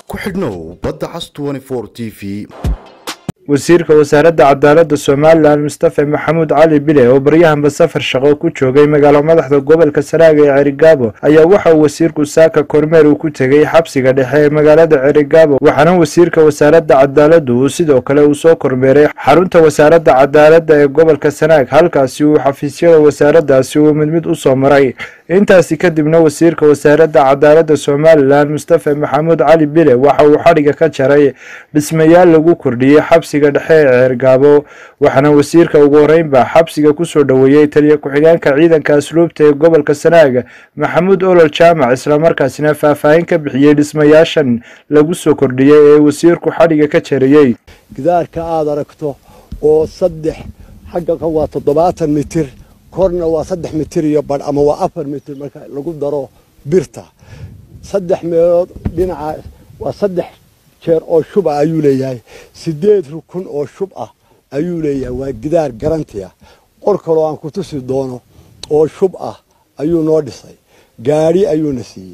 ku xidhnow badda cas t v wasiirka wasaaradda cadaaladda somalilan mustafe maxamuud cali bile oo baryahanba safar shaqo ku joogay magaalo madaxda gobolka saraaga ee cerigaabo ayaa waxa uu wasiirku saaka kormeer uu ku tegey xabsiga dhexe ee magaalada cerigaabo waxaana wasiirka wasaaradda cadaaladdu uu sidoo kale uu soo kormeeray xarunta wasaaradda cadaaladda ee gobolka sanaag halkaasi uu xafiisyada wasaaraddaasi uu mid mid u soo maray intaasi kadibna wasiirka wasaaradda cadaaladda somalilan mustafe maxamuud cali bile waxa uu xadhiga ka jaray dhismayaal lagu kordhiyey xabsiga dhexe ee ceergaabo waxaana wasiirka ugu horeynba xabsiga kusoo dhoweeyey taliya ku-xigeenka ciidanka asluubta ee gobolka sanaaga maxamuud olol jaamac islamarkaasina faahfaahin ka bixiyey dhismayaashan lagu soo kordhiyey ee wasiirku xadhiga ka jarayey gidaarka aada aragto oo saddex xagga waa toddobaatan mitir korna waa saddex mitir iyo badh ama waa afar mitir marka lagu daro birta saddex meelood dhinaca waa saddex jeer oo shub ah ayuu leeyahay sideed rukun oo shub ah ayuu leeyahay waa gidaar garanti ah qor kaloo aan ku tusi doono oo shub ah ayuu noo dhisay gaadhi ayuuna siiyey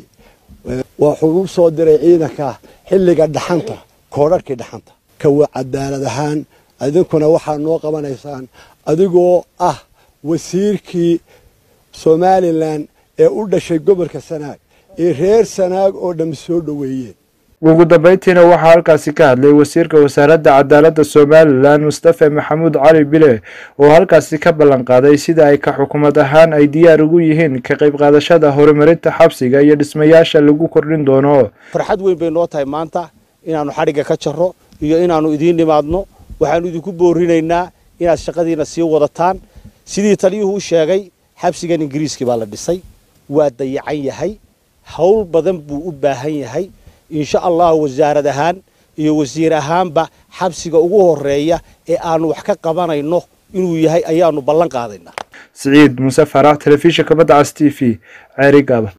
wuxuu u soo diray ciidanka xilliga dhaxanta koodharhkii dhaxanta kawa cadaalad ahaan idinkuna waxaad noo qabanaysaan adigoo ah wasiirkii somalilan ee u dhashay gobolka sanaag ee reer sanaag oo dham soo dhoweeyeen ugu dambeyntiina waxaa halkaasi ka hadlay wasiirka wasaaradda cadaaladda somalilan mustafe maxamuud cali bile oo halkaasi ka ballan qaaday sida ay ka xukuumad ahaan ay diyaar ugu yihiin ka qayb qaadashada horumarinta xabsiga iyo dhismayaasha lagu kordhin doono farxad weyn bay noo tahay maanta inaannu xadhigga ka jarro iyo inaannu idiin nimaadno waxaannu idinku boorinaynaa inaad shaqadiina sii wadataan sidii taliyuhu u sheegay xabsigan ingiriiskii baa la dhisay waa dayacan yahay howl badan buu u baahan yahay insha allah wasaarad ahaan iyo wasiir ahaanba xabsiga ugu horeeya ee aanu wax ka qabanayno inuu yahay ayaanu ballan qaadaynaa siciid muuse farax telefishinka badda cas t v ceerigaaba